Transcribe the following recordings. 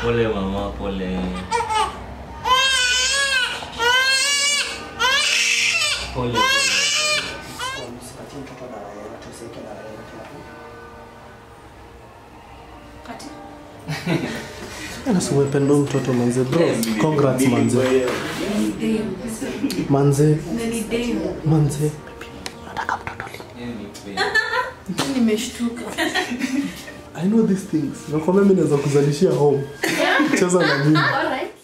Pole mama, pole. Pole pole. Msipatie mtoto dawa yoyote, usiweke dawa yoyote hapo. Kati. Anasema umependa huyu mtoto manze bro. Congrats manze. Manze, Na ni demu. manze. Nimeshtuka. I know these things. Nakwambia mimi naweza kuzalishia home. Cheza na mimi. Alright.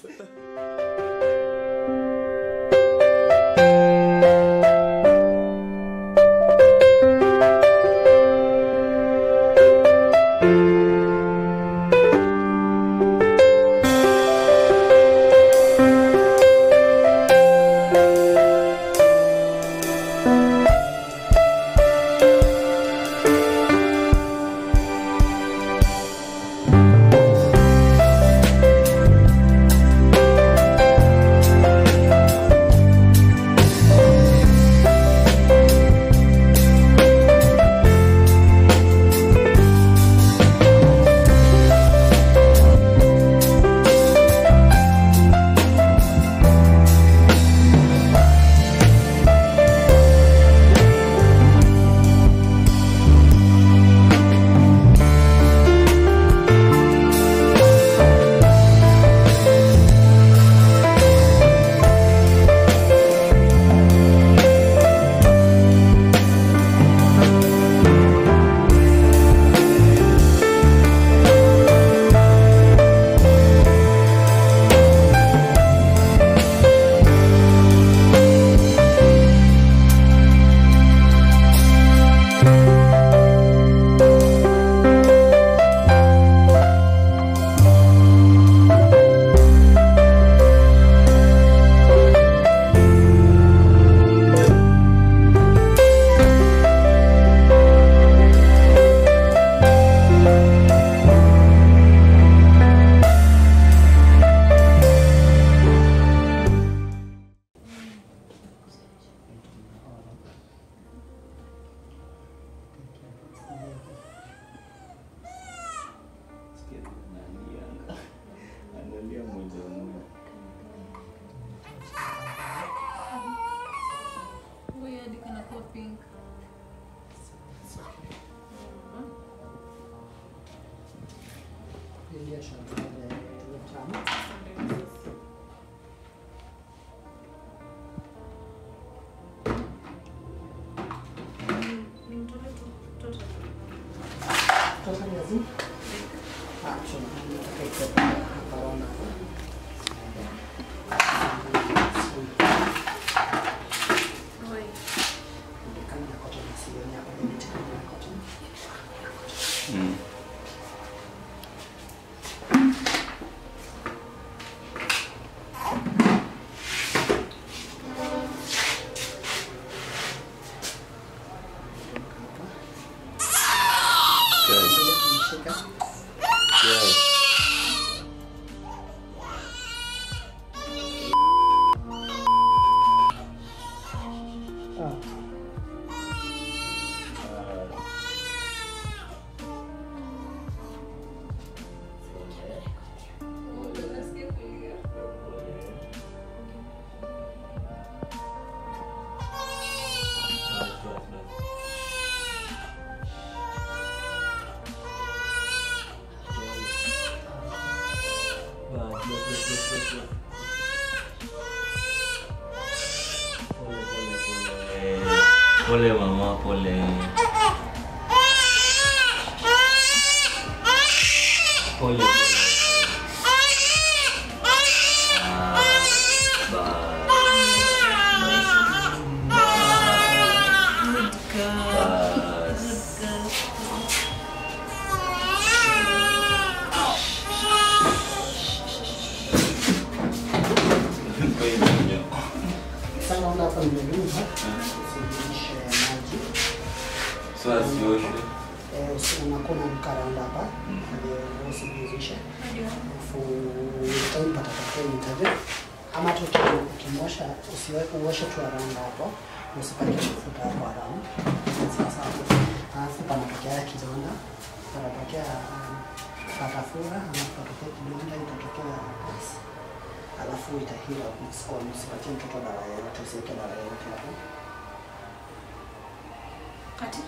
Analia moja moja. Huyu hadi kana kuwa pink. Ingia shamba ya tamu. Ni mtoto tu. Mtoto. Sasa ni lazima. Ah, chuma. Nataka ikuwe hapa rona. Oi. Kama na cotton isiwe hapa ni miti kama ya cotton. Mm. Guys, Sasa kumshika. guys. Ah. Pole mama, pole. Pole pole. Ah, bas. Bas. Sasa naona hapa nimenyumba. Usijulishe maji. So asioshwe. Eh, usi- unakuwa unamkaranga hapa. Ndio usijuzishe. Alafu time patatokea nitaje. Ama tu uki- ukimosha usiweke uoshe tu around hapo. Usipake mafuta hapo around. Sasa hapo. Alafu panatokea kidonda. Panatokea um, patafura ama patatokea kidonda itatokea pus alafu itahila its own usipatie mtoto dawa yoyote usiweke dawa yoyote hapo Ati?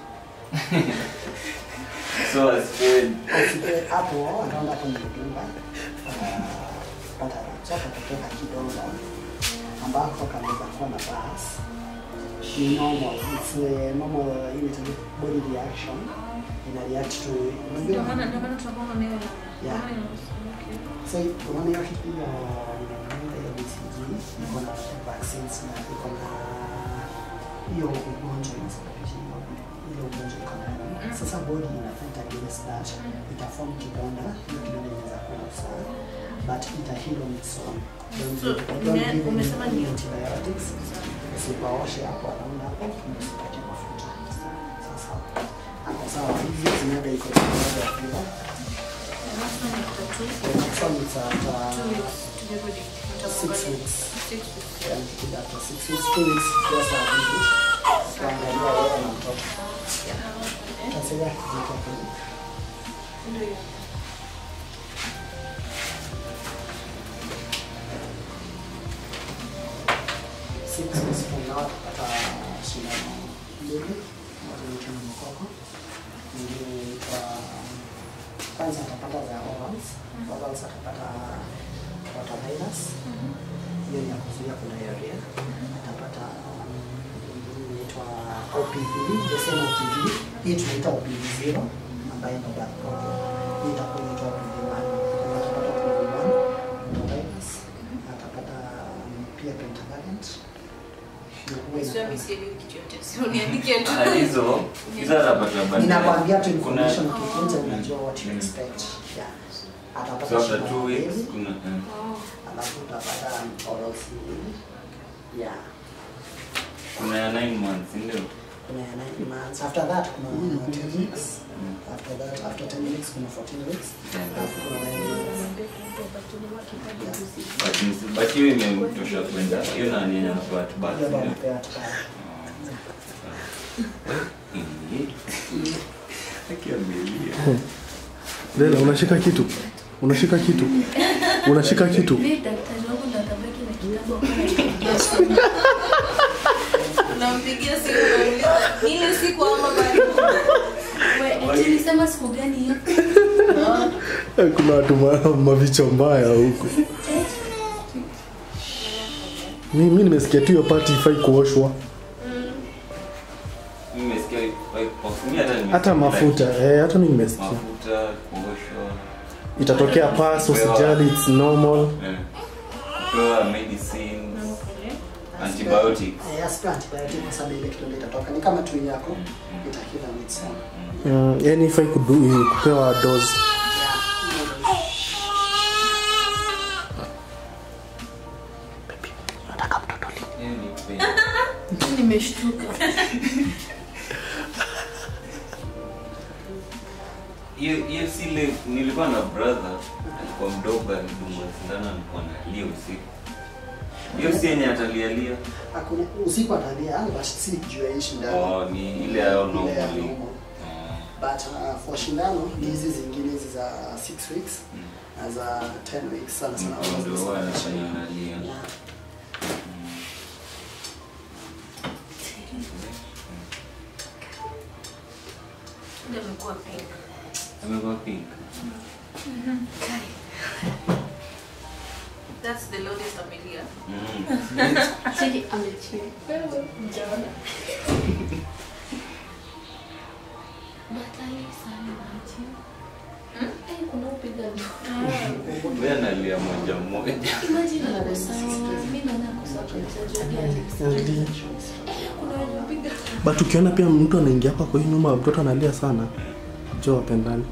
So asipewe Usipe hapo around hapo nimedunga pata so patatokea kidonda ambako kanaweza kuwa na pus ni normal it's a normal inaitwa body reaction ina react to Ndio maana ndio maana tunakuwa na hiyo Yeah. ndio So unaona hiyo hiyo inaenda hiyo BCG iko na vaccines na iko na hiyo ugonjwa inasababisha hiyo ile ugonjwa iko ndani. Sasa body ina fight against that, itaform kidonda, hiyo kidonda inaweza kuwa sawa but ita heal on its own. Don't So, give- don't ime- give umesema any ni- antibiotics. Usipaoshe hapo around hapo, usipake mafuta. Sasa hapo sawa, hizi zinaenda iko na ya fever. The next one is at uh, six weeks. Yeah, nikikuja after six weeks, two weeks just a visit. Kuangalia wewe na mtoto. Tasaidia kujiweka kwenye six weeks from now tutapata shindano mbili moja ni chuma mkoko nyingine kwa kwanza atapata za orals orals atapata rotavirus hiyo ni ya kuzuia gonorrhea atapata um, ingine inaitwa OPV the same OPV hii tunaita OPV zero ambayo ndo bad problem hii itakuwa inaitwa OPV one atapata OPV one rotavirus atapata um, pia pentavalent Huwa inakuwa- Ah, hizo hizo atapata baadaye. Ninakwambia tu Kuna- information ukifunza unajua what you expect. Yeah. So Atapata after shida two weeks mbili, kuna eh. alafu utapata orals mbili. Yeah. kuna ya 9 months ndio Kuna ya nine months. After that kuna 10 weeks. After that after 10 weeks kuna 14 weeks. Alafu kuna nine weeks. but nisi- but hiyo imemtosha kwenda hiyo nani yenye anapewa tibati Hiyo ndo ndio anapewa tibaya. akiamelia Lela, unashika kitu? Unashika kitu? Unashika kitu? Mimi daktari wangu ndo atabaki na kitabu hapo na Unampigia simu unauliza ile siku ama bado? Wewe eti nilisema siku gani hiyo? Kuna watu ma- mavichwa mbaya huku. Mi, mi nimesikia tu hiyo pati ifai kuoshwa nimesikia perfume hata nimesikia hata mafuta eh, hata mi nimesikia mafuta kuoshwa itatokea pas usijali it's normal eh, kupewa medicine antibiotics Eh, yes, pia antibiotic kwa sababu ile kidonda itatoka. Ni kama tu yako itahila on its own. mm, yani ifai kudu, kupewa dose hiyo ni pain. Nimeshtuka. hiyo hiyo si ile nilikuwa na brother alikuwa mdogo alidungwa sindano alikuwa analia usiku hiyo si yenye atalialia Hakuna usiku atalia, but si juu ya hii shindano. oh, ni ile yao Ile ya normally normal. But uh, for shindano ni hizi zingine hizi za 6 weeks na za 10 weeks sana sana. Mtu ndio huwa anafanya analia Yeah. Ndio amekuwa pink. amekuwa pink That's the loudest amelia. Mm. Cheki amechill. Wewe mjaona. Batali sana maji. Eh, kuna upiga Wewe analia moja moja Imagine anakosa. Mimi naona kosa kwa Ndi. Kuna wenye upiga. but ukiona pia mtu anaingia hapa kwa hii nyuma mtoto analia sana jo wapendani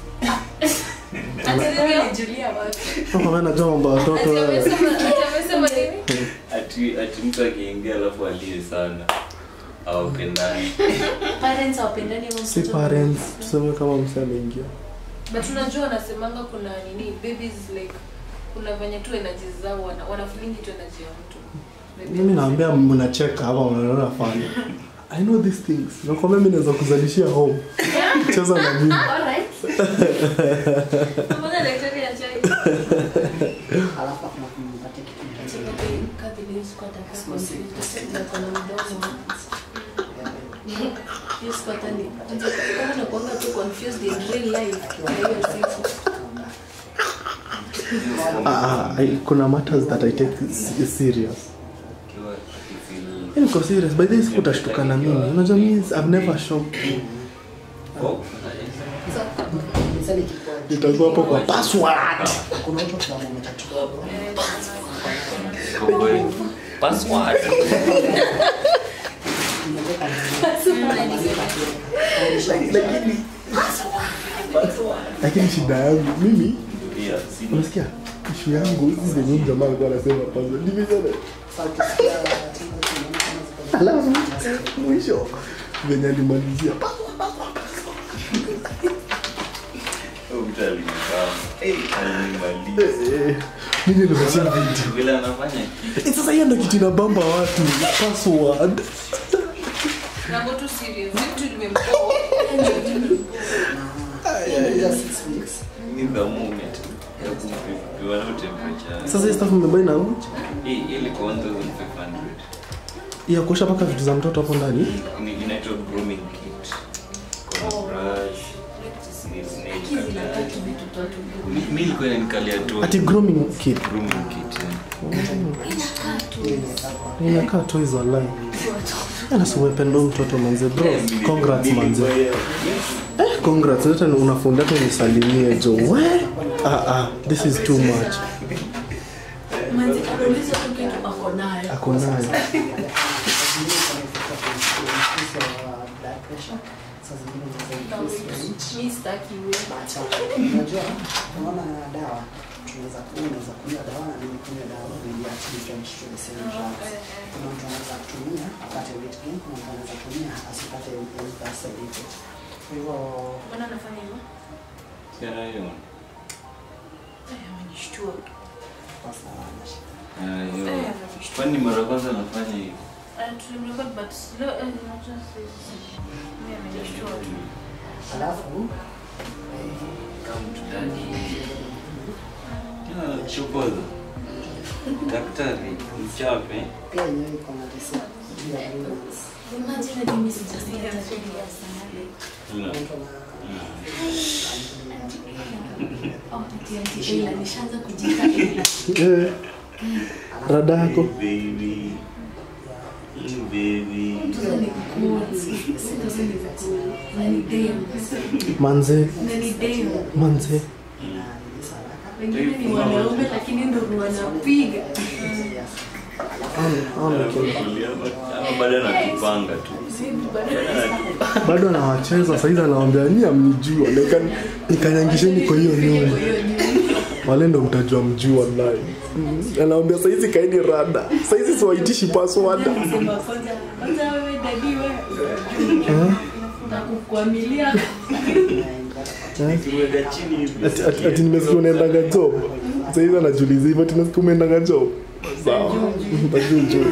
Julia wapi? kama najua mambo ya watoto Ati wewe. amesema ati amesema nini? ati ati mtu akiingia alafu alie sana awapendani Parents hawapendani ama si mtoto- parents tuseme kama mse ameingia but unajua wanasemanga kuna nini babies like kuna venye tu energy zao wana, wana feeling tu energy ya mtu Maybe- mimi naambia mnacheka hapa mnaona fanya i know these things nakwambia mi naweza kuzalishia home cheza na mimi Alright. Mbona daktari ya chai? alafu hakuna kumpatia kitu kingine. Ah, I, kuna matters that I take s- serious. Ukiwa akifeel- Yaani niko serious. By this utashtuka na mimi. Unajua mimi I've never shocked you. Oh, Sasa nikikuwa- Nitakuwa hapo kwa password. kuna watu kwa matatu kidogo. Cowboy. Password. Lakini lakini shida yangu mimi Yeah, si- unasikia ishu yangu hizi zenye huyu jamaa alikuwa anasema password. Nimejana. Sasa ukisikia timu tunaona kama ziko Alafu mwisho venye alimalizia Huyu mtu alinibamba. Eh, alinimaliza. Eh, mimi nimesha video. Vile anafanya kitu. Eh, Sasa hiyo ndo kitu inabamba watu password. Mambo tu serious. Vitu limempoa. Inakuja six weeks. Ni the moment ya kupiwa na temperature. Sasa hii stuff mmebai na uchi Hii hii ilikuwa 1500. ya kuosha mpaka vitu za mtoto hapo ndani. Ni- inaitwa grooming kit. Kuna brush, nail cutter. Mi- mi ilikuwa inanikalia tu Ati grooming kit. grooming kit. yeah. Inakaa toys online. Ana si umependa huyu mtoto manze bro. Congrats manze. Eh, congrats. Hata unafunda tu nisalimie jo. We? Ah ah, this is too much. Ako nayo. Mi sitaki wewe. Unajua, unaona dawa tunaweza kunywa, unaweza kunywa dawa na mimi kunywa dawa ili at different to the same drugs. Kuna mtu anaweza kutumia apate weight gain, kuna mtu anaweza kutumia asipate any bad side effect. Kwa hivyo Mbona anafanya hivyo? Tena hiyo. Eh, amenishtua. basi na wana shida. Ah, hiyo. Eh, amenishtua. Kwani mara ya kwanza anafanya hiyo? Eh, tulimrecord but slow, eh, unajua sisi. Mimi amenishtua tu. Alafu Come to daddy. Tena chokoza. Daktari, mchape. pia yenyewe iko na tisa juu ya humans. Una- Mtu ana Eh. Rada yako. Baby. Mm, Baby. Manze. Manze. Wengine ni wanaume lakini ndo wanapiga. Ana- ana kile. Ama bado anatupanga tu. bado anawacheza saizi anawambia ni amnijua Nika- nikanyangisheni kwa hiyo nyumba wale ndo mtajua mjuu wallahi Mm, anawambia saizi kaini rada saizi siwaitishi paswada Sema kwanza, kwanza wewe dadi wewe. Nakukwamilia. Nikiweka chini hivi. ati, ati, ati nimesikia unaendaga job saizi anajuliza hivyo ati nasikia umeendaga job sawa tajuujuu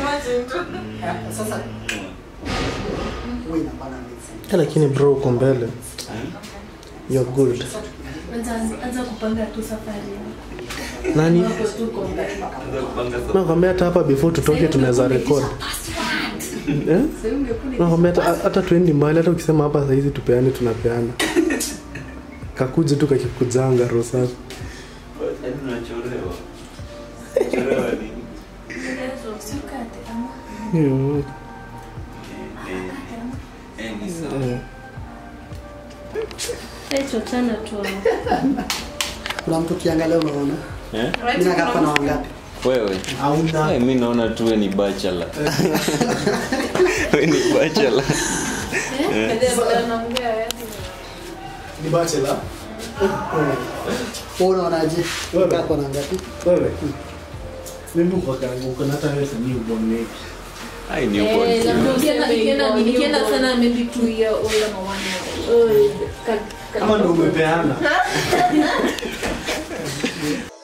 sasa huwa inapana medicine. lakini bro uko mbele you're good Anza kupanga tu safari. nani Wako tu kwa mbele. Anza kupanga safari. nakwambia hata hapa before tutoke tunaweza record eh? Sasa ungekule nakwambia hata- hata tuendi mbali hata ukisema hapa sahizi tupeane tunapeana kakuje tu kakikujanga roho safi Yaani unachorewa. Unachorewa nini? Mm, Eh, eh. Eh, ni sawa. eh. chochana tu. kuna mtu ukiangalia unaona Eh? mimi nakaa hapa na wangapi Wewe. hauna Eh, mi naona tu we ni bachelor. We ni bachelor. ni bachelor wewe unaonaje Wewe. Unakaa kwa na ngapi wewe mimi uko kangu uko na hata wewe sini uboneki Ai ni ugonjwa. nikienda sana maybe two year old ama one year old. kama ndo umepeana